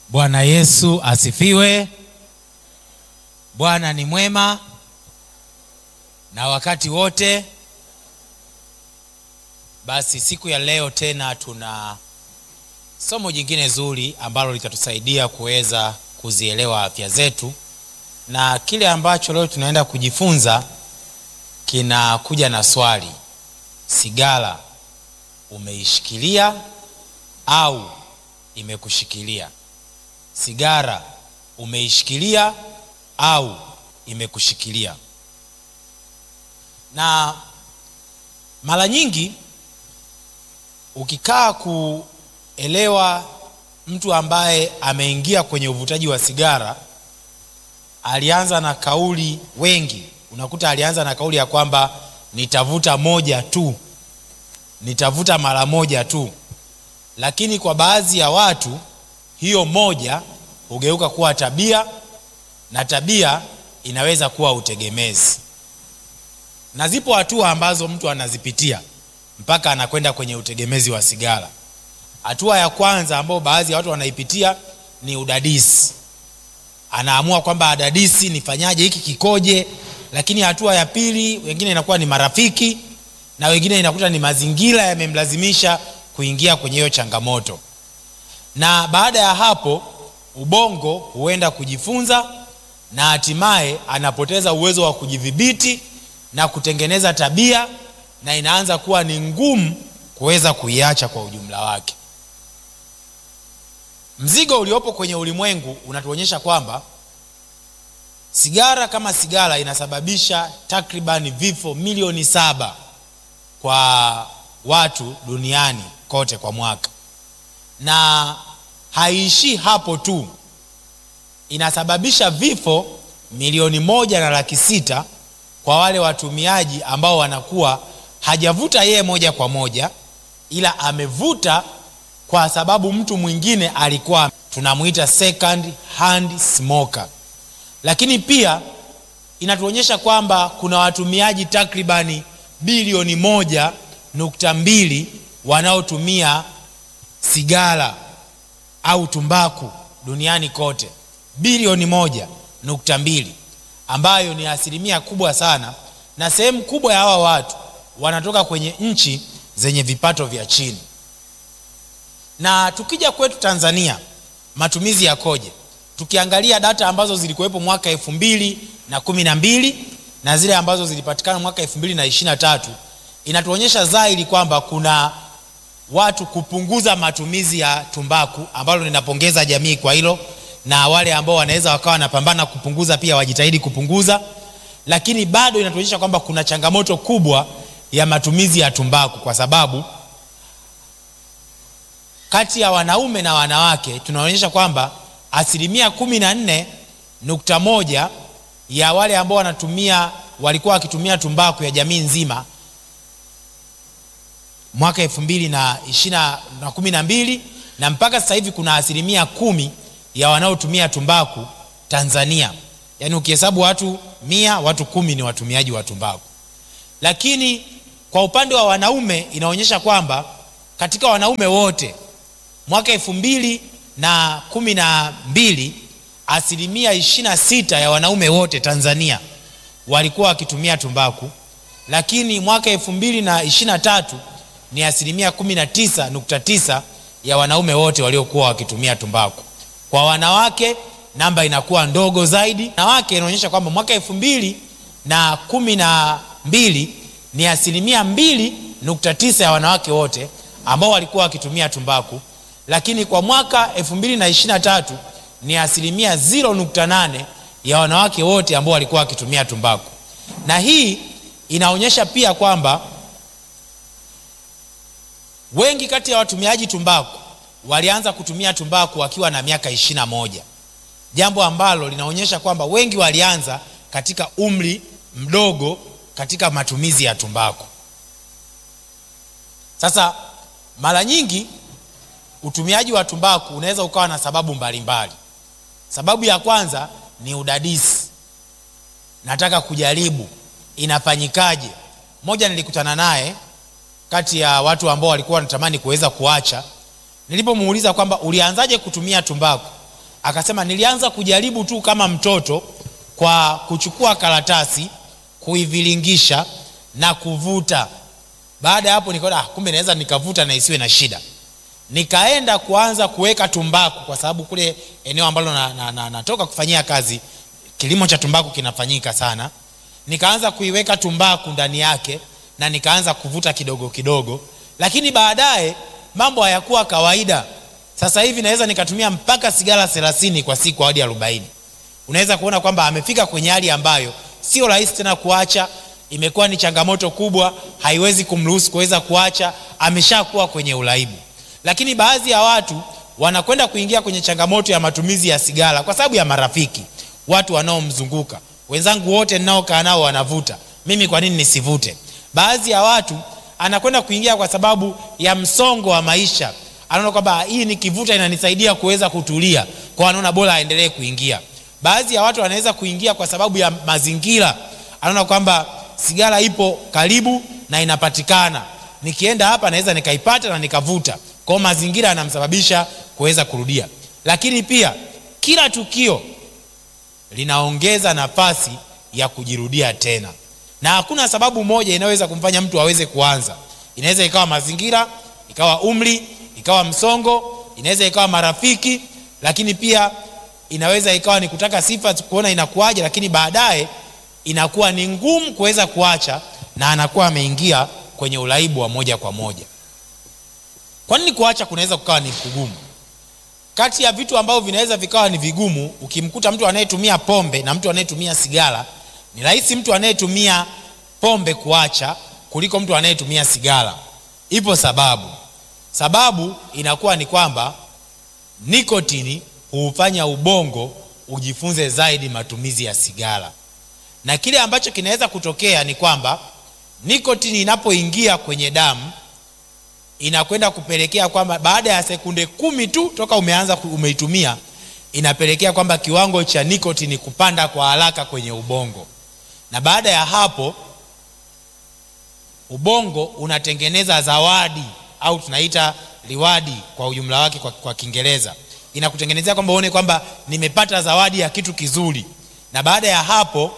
Bwana Yesu asifiwe. Bwana ni mwema na wakati wote. Basi siku ya leo tena tuna somo jingine zuri ambalo litatusaidia kuweza kuzielewa afya zetu, na kile ambacho leo tunaenda kujifunza kinakuja na swali: sigara umeishikilia au imekushikilia? Sigara umeishikilia au imekushikilia? Na mara nyingi ukikaa kuelewa mtu ambaye ameingia kwenye uvutaji wa sigara, alianza na kauli, wengi unakuta alianza na kauli ya kwamba nitavuta moja tu, nitavuta mara moja tu, lakini kwa baadhi ya watu hiyo moja hugeuka kuwa tabia na tabia inaweza kuwa utegemezi, na zipo hatua ambazo mtu anazipitia mpaka anakwenda kwenye utegemezi wa sigara. Hatua ya kwanza ambayo baadhi ya watu wanaipitia ni udadisi, anaamua kwamba adadisi, nifanyaje, hiki kikoje. Lakini hatua ya pili, wengine inakuwa ni marafiki na wengine inakuta ni mazingira yamemlazimisha kuingia kwenye hiyo changamoto, na baada ya hapo ubongo huenda kujifunza na hatimaye anapoteza uwezo wa kujidhibiti na kutengeneza tabia, na inaanza kuwa ni ngumu kuweza kuiacha kwa ujumla wake. Mzigo uliopo kwenye ulimwengu unatuonyesha kwamba sigara kama sigara inasababisha takribani vifo milioni saba kwa watu duniani kote kwa mwaka, na haiishii hapo tu, inasababisha vifo milioni moja na laki sita kwa wale watumiaji ambao wanakuwa hajavuta yeye moja kwa moja, ila amevuta kwa sababu mtu mwingine alikuwa, tunamwita second hand smoker. Lakini pia inatuonyesha kwamba kuna watumiaji takribani bilioni moja nukta mbili wanaotumia sigara au tumbaku duniani kote, bilioni moja nukta mbili ambayo ni asilimia kubwa sana, na sehemu kubwa ya hawa watu wanatoka kwenye nchi zenye vipato vya chini. Na tukija kwetu Tanzania, matumizi yakoje? Tukiangalia data ambazo zilikuwepo mwaka elfu mbili na kumi na mbili na zile ambazo zilipatikana mwaka elfu mbili na ishirini na tatu inatuonyesha dhahiri kwamba kuna watu kupunguza matumizi ya tumbaku, ambalo ninapongeza jamii kwa hilo, na wale ambao wanaweza wakawa wanapambana kupunguza pia wajitahidi kupunguza, lakini bado inatuonyesha kwamba kuna changamoto kubwa ya matumizi ya tumbaku, kwa sababu kati ya wanaume na wanawake tunaonyesha kwamba asilimia kumi na nne nukta moja ya wale ambao wanatumia walikuwa wakitumia tumbaku ya jamii nzima mwaka elfu mbili na ishirini na kumi na mbili na mpaka sasa hivi kuna asilimia kumi ya wanaotumia tumbaku Tanzania. Yaani ukihesabu watu mia, watu kumi ni watumiaji wa tumbaku. Lakini kwa upande wa wanaume inaonyesha kwamba katika wanaume wote mwaka elfu mbili na kumi na mbili asilimia ishirini na sita ya wanaume wote Tanzania walikuwa wakitumia tumbaku, lakini mwaka elfu mbili na ishirini na tatu ni asilimia kumi na tisa nukta tisa ya wanaume wote waliokuwa wakitumia tumbaku. Kwa wanawake namba inakuwa ndogo zaidi. Wanawake inaonyesha kwamba mwaka elfu mbili na kumi na mbili ni asilimia mbili nukta tisa ya wanawake wote ambao walikuwa wakitumia tumbaku, lakini kwa mwaka elfu mbili na ishirini na tatu ni asilimia 0.8 ya wanawake wote ambao walikuwa wakitumia tumbaku, na hii inaonyesha pia kwamba wengi kati ya watumiaji tumbaku walianza kutumia tumbaku wakiwa na miaka ishirini na moja, jambo ambalo linaonyesha kwamba wengi walianza katika umri mdogo katika matumizi ya tumbaku. Sasa mara nyingi utumiaji wa tumbaku unaweza ukawa na sababu mbalimbali. Sababu ya kwanza ni udadisi, nataka kujaribu inafanyikaje. Mmoja nilikutana naye kati ya watu ambao walikuwa wanatamani kuweza kuacha, nilipomuuliza kwamba ulianzaje kutumia tumbaku, akasema nilianza kujaribu tu kama mtoto kwa kuchukua karatasi kuiviringisha na kuvuta baada ya hapo nikaona ah, kumbe naweza nikavuta na isiwe na shida nikaenda kuanza kuweka tumbaku kwa sababu kule eneo ambalo natoka na, na, na, natoka kufanyia kazi kilimo cha tumbaku kinafanyika sana nikaanza kuiweka tumbaku ndani yake na nikaanza kuvuta kidogo kidogo lakini baadaye mambo hayakuwa kawaida sasa hivi naweza nikatumia mpaka sigara thelathini kwa siku hadi arobaini unaweza kuona kwamba amefika kwenye hali ambayo sio rahisi tena kuacha imekuwa ni changamoto kubwa haiwezi kumruhusu kuweza kuacha ameshakuwa kwenye uraibu lakini baadhi ya watu wanakwenda kuingia kwenye changamoto ya matumizi ya sigara kwa sababu ya marafiki watu wanaomzunguka wenzangu wote ninaokaa nao wanavuta mimi kwa nini nisivute baadhi ya watu anakwenda kuingia kwa sababu ya msongo wa maisha anaona kwamba hii nikivuta inanisaidia kuweza kutulia kwa anaona bora aendelee kuingia baadhi ya watu wanaweza kuingia kwa sababu ya mazingira anaona kwamba sigara ipo karibu na inapatikana nikienda hapa naweza nikaipata na nikavuta kwao mazingira yanamsababisha kuweza kurudia lakini pia kila tukio linaongeza nafasi ya kujirudia tena na hakuna sababu moja inayoweza kumfanya mtu aweze kuanza inaweza ikawa mazingira ikawa umri ikawa msongo inaweza ikawa marafiki lakini pia inaweza ikawa ni kutaka sifa kuona inakuaje lakini baadaye inakuwa ni ngumu kuweza kuacha na anakuwa ameingia kwenye uraibu wa moja kwa moja kwa nini kuacha kunaweza kukawa ni kugumu kati ya vitu ambavyo vinaweza vikawa ni vigumu ukimkuta mtu anayetumia pombe na mtu anayetumia sigara ni rahisi mtu anayetumia pombe kuacha kuliko mtu anayetumia sigara ipo sababu sababu inakuwa ni kwamba nikotini huufanya ubongo ujifunze zaidi matumizi ya sigara na kile ambacho kinaweza kutokea ni kwamba nikotini inapoingia kwenye damu inakwenda kupelekea kwamba baada ya sekunde kumi tu toka umeanza umeitumia inapelekea kwamba kiwango cha nikotini kupanda kwa haraka kwenye ubongo na baada ya hapo ubongo unatengeneza zawadi au tunaita liwadi kwa ujumla wake kwa, kwa kiingereza inakutengenezea kwamba uone kwamba nimepata zawadi ya kitu kizuri na baada ya hapo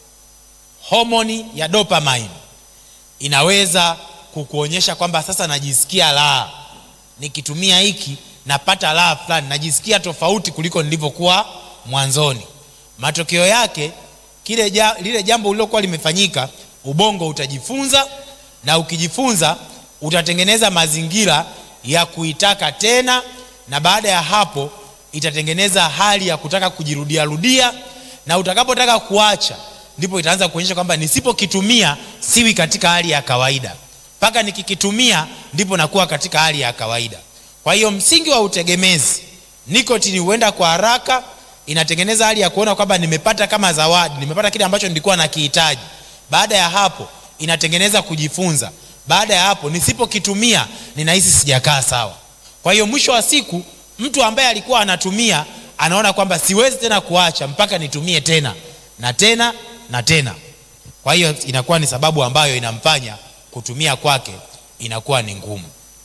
homoni ya dopamine inaweza kukuonyesha kwamba sasa najisikia raha nikitumia hiki napata raha fulani najisikia tofauti kuliko nilivyokuwa mwanzoni matokeo yake kile ja, lile jambo lililokuwa limefanyika ubongo utajifunza na ukijifunza utatengeneza mazingira ya kuitaka tena na baada ya hapo itatengeneza hali ya kutaka kujirudiarudia na utakapotaka kuacha ndipo itaanza kuonyesha kwamba nisipokitumia siwi katika hali ya kawaida mpaka nikikitumia ndipo nakuwa katika hali ya kawaida kwa hiyo msingi wa utegemezi nikotini huenda kwa haraka inatengeneza hali ya kuona kwamba nimepata kama zawadi nimepata kile ambacho nilikuwa nakihitaji baada ya hapo inatengeneza kujifunza baada ya hapo nisipokitumia ninahisi sijakaa sawa kwa hiyo mwisho wa siku mtu ambaye alikuwa anatumia anaona kwamba siwezi tena kuacha mpaka nitumie tena na tena na tena kwa hiyo inakuwa ni sababu ambayo inamfanya kutumia kwake inakuwa ni ngumu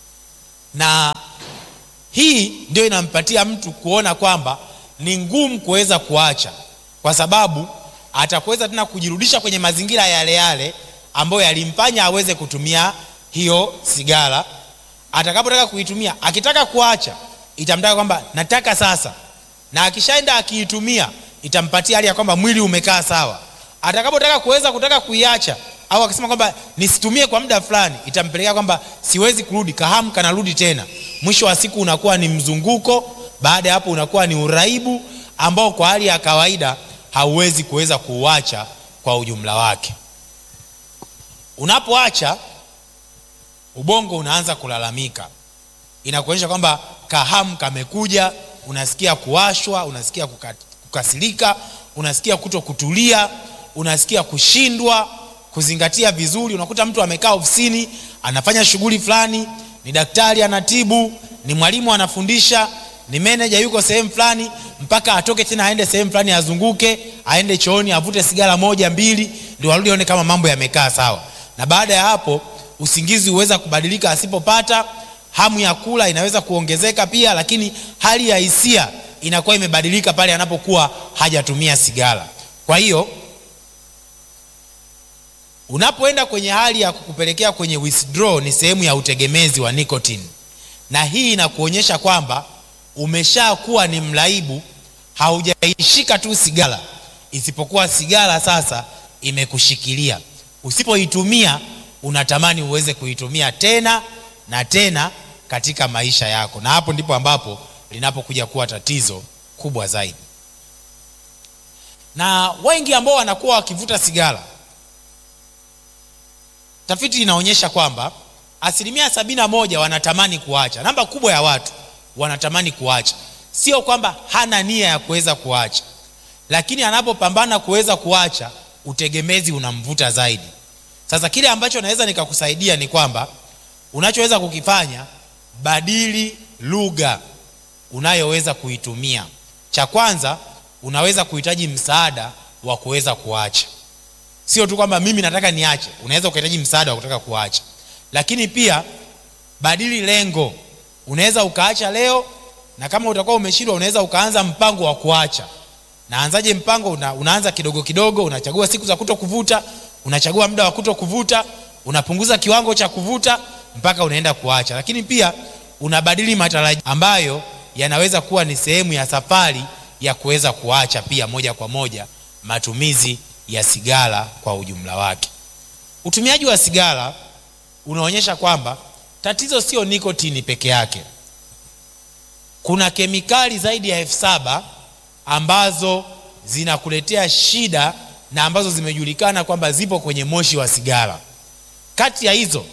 na hii ndio inampatia mtu kuona kwamba ni ngumu kuweza kuacha kwa sababu atakuweza tena kujirudisha kwenye mazingira yale yale ambayo yalimfanya aweze kutumia hiyo sigara atakapotaka kuitumia akitaka kuacha itamtaka kwamba nataka sasa na akishaenda akiitumia itampatia hali ya kwamba mwili umekaa sawa atakapotaka kuweza kutaka kuiacha au akisema kwamba nisitumie kwa muda fulani itampelekea kwamba siwezi kurudi kahamu kanarudi tena mwisho wa siku unakuwa ni mzunguko baada ya hapo unakuwa ni uraibu ambao kwa hali ya kawaida hauwezi kuweza kuuacha kwa ujumla wake unapoacha ubongo unaanza kulalamika inakuonyesha kwamba kahamu kamekuja unasikia kuwashwa unasikia kukasirika unasikia kuto kutulia unasikia kushindwa kuzingatia vizuri unakuta mtu amekaa ofisini anafanya shughuli fulani ni daktari anatibu ni mwalimu anafundisha ni meneja yuko sehemu fulani mpaka atoke tena aende sehemu fulani azunguke aende chooni avute sigara moja mbili ndio arudi aone kama mambo yamekaa sawa na baada ya hapo usingizi huweza kubadilika asipopata hamu ya kula inaweza kuongezeka pia lakini hali ya hisia inakuwa imebadilika pale anapokuwa hajatumia sigara. Kwa hiyo unapoenda kwenye hali ya kukupelekea kwenye withdraw, ni sehemu ya utegemezi wa nicotine, na hii inakuonyesha kwamba umeshakuwa ni mraibu, haujaishika tu sigara, isipokuwa sigara sasa imekushikilia. Usipoitumia unatamani uweze kuitumia tena na tena katika maisha yako, na hapo ndipo ambapo linapokuja kuwa tatizo kubwa zaidi. Na wengi ambao wanakuwa wakivuta sigara, tafiti inaonyesha kwamba asilimia sabini na moja wanatamani kuacha. Namba kubwa ya watu wanatamani kuacha, sio kwamba hana nia ya kuweza kuacha, lakini anapopambana kuweza kuacha, utegemezi unamvuta zaidi. Sasa kile ambacho naweza nikakusaidia ni kwamba unachoweza kukifanya, badili lugha unayoweza kuitumia. Cha kwanza, unaweza kuhitaji msaada wa kuweza kuacha. Sio tu kwamba mimi nataka niache, unaweza ukahitaji msaada wa kutaka kuacha. Lakini pia badili lengo. Unaweza ukaacha leo, na kama utakuwa umeshindwa, unaweza ukaanza mpango wa kuacha. Naanzaje mpango? Una, unaanza kidogo kidogo, unachagua siku za kuto kuvuta, unachagua muda wa kuto kuvuta, unapunguza kiwango cha kuvuta mpaka unaenda kuacha. Lakini pia unabadili matarajio ambayo yanaweza kuwa ni sehemu ya safari ya kuweza kuacha pia moja kwa moja matumizi ya sigara kwa ujumla wake. Utumiaji wa sigara unaonyesha kwamba tatizo sio nikotini peke yake. Kuna kemikali zaidi ya elfu saba ambazo zinakuletea shida na ambazo zimejulikana kwamba zipo kwenye moshi wa sigara. Kati ya hizo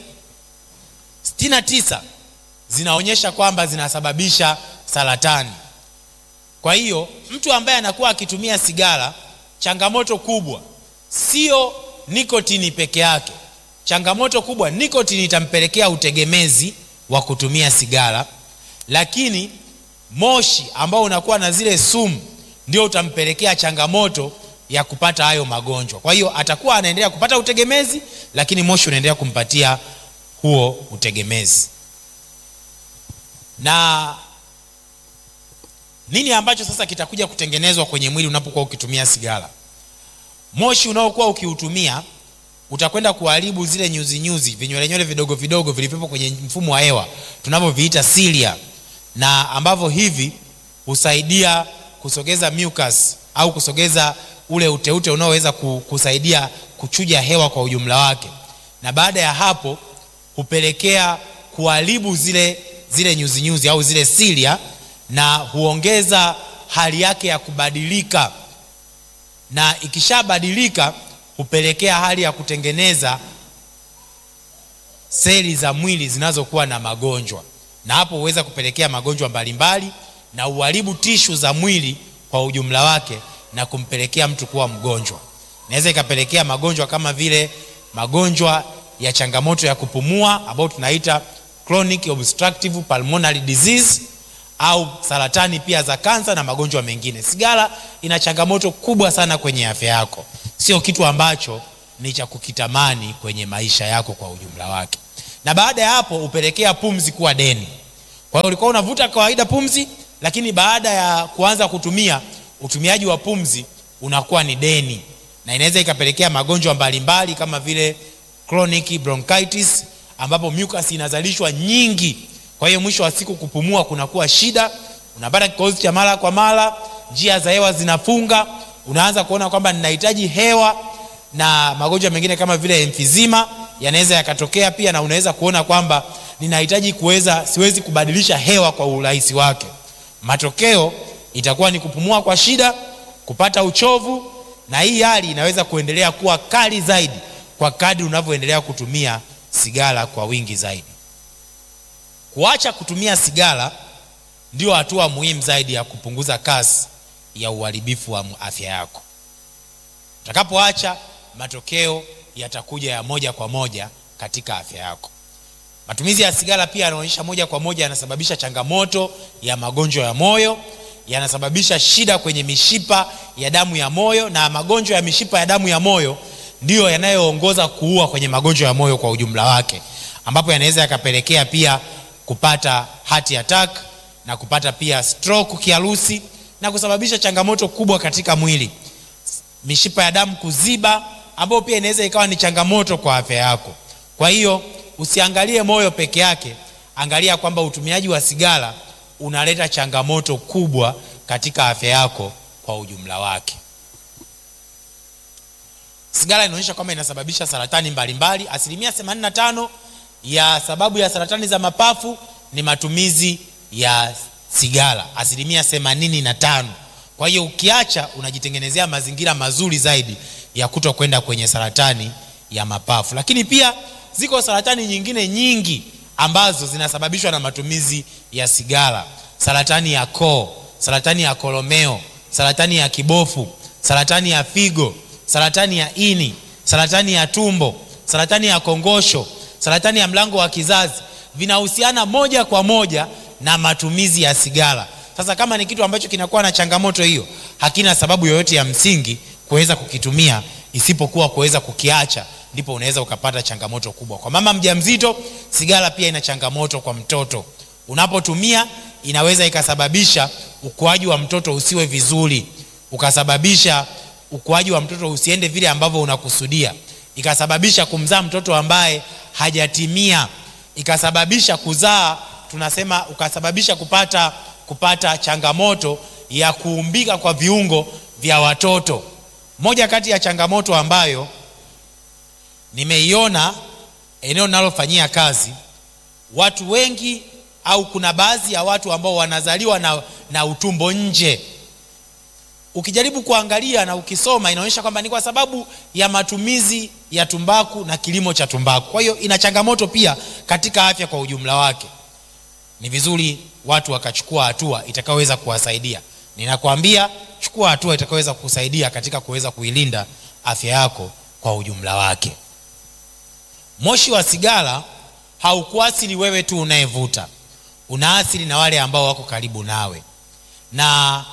69 zinaonyesha kwamba zinasababisha saratani. Kwa hiyo mtu ambaye anakuwa akitumia sigara, changamoto kubwa sio nikotini peke yake. Changamoto kubwa, nikotini itampelekea utegemezi wa kutumia sigara, lakini moshi ambao unakuwa na zile sumu ndio utampelekea changamoto ya kupata hayo magonjwa. Kwa hiyo atakuwa anaendelea kupata utegemezi, lakini moshi unaendelea kumpatia huo utegemezi. Na nini ambacho sasa kitakuja kutengenezwa kwenye mwili unapokuwa ukitumia sigara? Moshi unaokuwa ukiutumia utakwenda kuharibu zile nyuzi nyuzi, vinywele vidogo vidogo vilivyopo kwenye mfumo wa hewa tunavyoviita cilia, na ambavyo hivi husaidia kusogeza mucus au kusogeza ule uteute unaoweza kusaidia kuchuja hewa kwa ujumla wake, na baada ya hapo hupelekea kuharibu zile zile nyuzi nyuzi au zile cilia, na huongeza hali yake ya kubadilika, na ikishabadilika hupelekea hali ya kutengeneza seli za mwili zinazokuwa na magonjwa, na hapo huweza kupelekea magonjwa mbalimbali na uharibu tishu za mwili kwa ujumla wake na kumpelekea mtu kuwa mgonjwa. Inaweza ikapelekea magonjwa kama vile magonjwa ya changamoto ya kupumua ambayo tunaita chronic obstructive pulmonary disease au saratani pia za kansa na magonjwa mengine. Sigara ina changamoto kubwa sana kwenye afya yako, sio kitu ambacho ni cha kukitamani kwenye maisha yako kwa ujumla wake, na baada ya hapo hupelekea pumzi kuwa deni. Kwa hiyo ulikuwa unavuta kawaida pumzi, lakini baada ya kuanza kutumia, utumiaji wa pumzi unakuwa ni deni, na inaweza ikapelekea magonjwa mbalimbali kama vile chronic bronchitis ambapo mucus inazalishwa nyingi. Kwa hiyo mwisho wa siku kupumua kunakuwa shida, unapata kikohozi cha mara kwa mara, njia za hewa zinafunga, unaanza kuona kwamba ninahitaji hewa, na magonjwa mengine kama vile emphysema yanaweza yakatokea pia, na unaweza kuona kwamba ninahitaji kuweza, siwezi kubadilisha hewa kwa urahisi wake. Matokeo itakuwa ni kupumua kwa shida, kupata uchovu, na hii hali inaweza kuendelea kuwa kali zaidi kwa kadri unavyoendelea kutumia sigara kwa wingi zaidi. Kuacha kutumia sigara ndio hatua muhimu zaidi ya kupunguza kasi ya uharibifu wa afya yako. Utakapoacha, matokeo yatakuja ya moja kwa moja katika afya yako. Matumizi ya sigara pia yanaonyesha moja kwa moja yanasababisha changamoto ya magonjwa ya moyo, yanasababisha shida kwenye mishipa ya damu ya moyo, na magonjwa ya mishipa ya damu ya moyo ndiyo yanayoongoza kuua kwenye magonjwa ya moyo kwa ujumla wake, ambapo yanaweza yakapelekea pia kupata heart attack na kupata pia stroke kiharusi na kusababisha changamoto kubwa katika mwili mishipa ya damu kuziba ambayo pia inaweza ikawa ni changamoto kwa afya yako kwa hiyo usiangalie moyo peke yake angalia kwamba utumiaji wa sigara unaleta changamoto kubwa katika afya yako kwa ujumla wake sigara inaonyesha kwamba inasababisha saratani mbalimbali asilimia 85 ya sababu ya saratani za mapafu ni matumizi ya sigara asilimia 85 kwa hiyo ukiacha unajitengenezea mazingira mazuri zaidi ya kuto kwenda kwenye saratani ya mapafu lakini pia ziko saratani nyingine nyingi ambazo zinasababishwa na matumizi ya sigara saratani ya koo saratani ya kolomeo saratani ya kibofu saratani ya figo saratani ya ini saratani ya tumbo saratani ya kongosho saratani ya mlango wa kizazi vinahusiana moja kwa moja na matumizi ya sigara sasa kama ni kitu ambacho kinakuwa na changamoto hiyo hakina sababu yoyote ya msingi kuweza kukitumia isipokuwa kuweza kukiacha ndipo unaweza ukapata changamoto kubwa kwa mama mjamzito sigara pia ina changamoto kwa mtoto unapotumia inaweza ikasababisha ukuaji wa mtoto usiwe vizuri ukasababisha ukuaji wa mtoto usiende vile ambavyo unakusudia ikasababisha kumzaa mtoto ambaye hajatimia ikasababisha kuzaa tunasema ukasababisha kupata kupata changamoto ya kuumbika kwa viungo vya watoto moja kati ya changamoto ambayo nimeiona eneo linalofanyia kazi watu wengi au kuna baadhi ya watu ambao wanazaliwa na, na utumbo nje ukijaribu kuangalia na ukisoma inaonyesha kwamba ni kwa sababu ya matumizi ya tumbaku na kilimo cha tumbaku kwa hiyo ina changamoto pia katika afya kwa ujumla wake ni vizuri watu wakachukua hatua itakayoweza kuwasaidia ninakwambia chukua hatua itakayoweza kukusaidia katika kuweza kuilinda afya yako kwa ujumla wake moshi wa sigara haukuasili wewe tu unayevuta unaasili na wale ambao wako karibu nawe na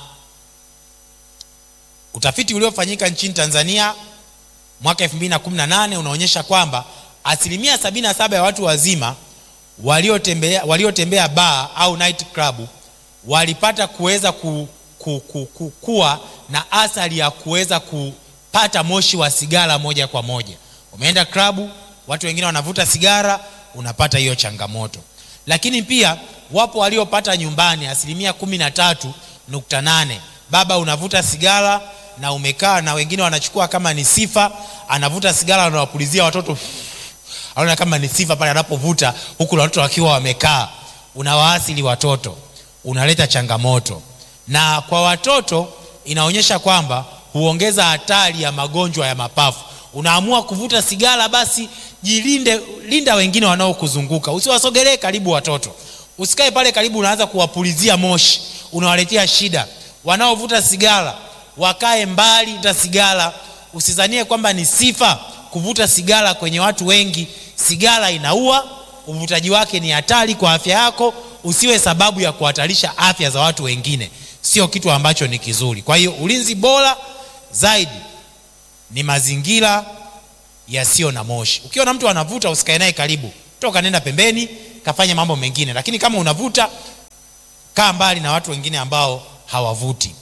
utafiti uliofanyika nchini tanzania mwaka 218 unaonyesha kwamba asilimia 77 ya watu wazima waliotembea waliotembea baa au night club walipata kuweza ku, ku, ku, ku, kuwa na athari ya kuweza kupata moshi wa sigara moja kwa moja umeenda klabu watu wengine wanavuta sigara unapata hiyo changamoto lakini pia wapo waliopata nyumbani asilimia kumi na tatu nukta nane baba unavuta sigara na umekaa na wengine wanachukua kama ni sifa anavuta sigara anawapulizia watoto anaona kama ni sifa pale anapovuta huku na watoto wakiwa wamekaa unawaasili watoto unaleta changamoto na kwa watoto inaonyesha kwamba huongeza hatari ya magonjwa ya mapafu unaamua kuvuta sigara basi jilinde linda wengine wanaokuzunguka usiwasogelee karibu watoto usikae pale karibu unaanza kuwapulizia moshi unawaletea shida wanaovuta sigara wakae mbali na sigara usizanie kwamba ni sifa kuvuta sigara kwenye watu wengi sigara inaua uvutaji wake ni hatari kwa afya yako usiwe sababu ya kuhatarisha afya za watu wengine sio kitu ambacho ni kizuri kwa hiyo ulinzi bora zaidi ni mazingira yasiyo na moshi ukiona mtu anavuta usikae naye karibu toka nenda pembeni kafanya mambo mengine lakini kama unavuta kaa mbali na watu wengine ambao hawavuti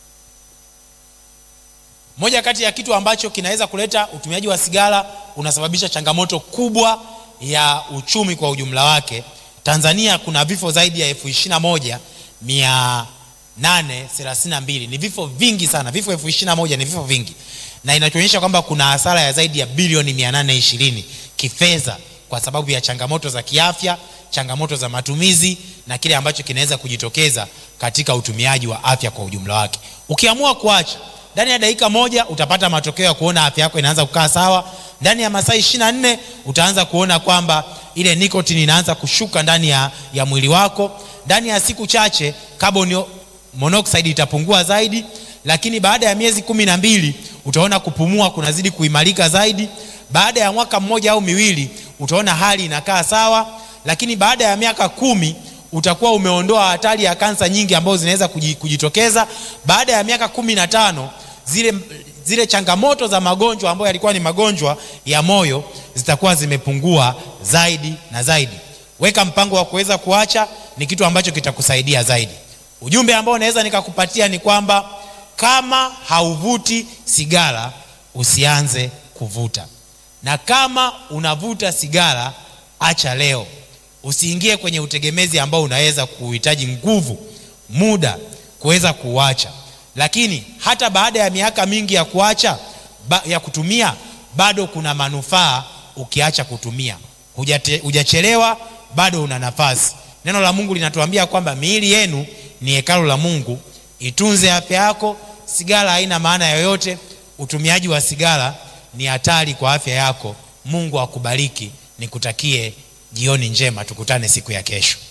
moja kati ya kitu ambacho kinaweza kuleta utumiaji wa sigara unasababisha changamoto kubwa ya uchumi kwa ujumla wake tanzania kuna vifo zaidi ya elfu ishirina moja mia nane thelathini na mbili ni vifo vingi sana vifo elfu ishirina moja ni vifo vingi na inachoonyesha kwamba kuna hasara ya zaidi ya bilioni mia nane ishirini kifedha kwa sababu ya changamoto za kiafya changamoto za matumizi na kile ambacho kinaweza kujitokeza katika utumiaji wa afya kwa ujumla wake ukiamua kuacha ndani ya dakika moja utapata matokeo ya kuona afya yako inaanza kukaa sawa ndani ya masaa ishiri na nne utaanza kuona kwamba ile nikotini inaanza kushuka ndani ya, ya mwili wako ndani ya siku chache carbon monoxide itapungua zaidi lakini baada ya miezi kumi na mbili utaona kupumua kunazidi kuimarika zaidi baada ya mwaka mmoja au miwili utaona hali inakaa sawa lakini baada ya miaka kumi utakuwa umeondoa hatari ya kansa nyingi ambazo zinaweza kujitokeza baada ya miaka kumi na tano zile zile changamoto za magonjwa ambayo yalikuwa ni magonjwa ya moyo zitakuwa zimepungua zaidi na zaidi weka mpango wa kuweza kuacha ni kitu ambacho kitakusaidia zaidi ujumbe ambao naweza nikakupatia ni kwamba kama hauvuti sigara usianze kuvuta na kama unavuta sigara acha leo usiingie kwenye utegemezi ambao unaweza kuhitaji nguvu muda kuweza kuuacha lakini hata baada ya miaka mingi ya kuacha ba, ya kutumia bado kuna manufaa ukiacha kutumia Hujate, hujachelewa bado una nafasi neno la mungu linatuambia kwamba miili yenu ni hekalu la mungu itunze afya yako sigara haina maana yoyote utumiaji wa sigara ni hatari kwa afya yako mungu akubariki nikutakie jioni njema tukutane siku ya kesho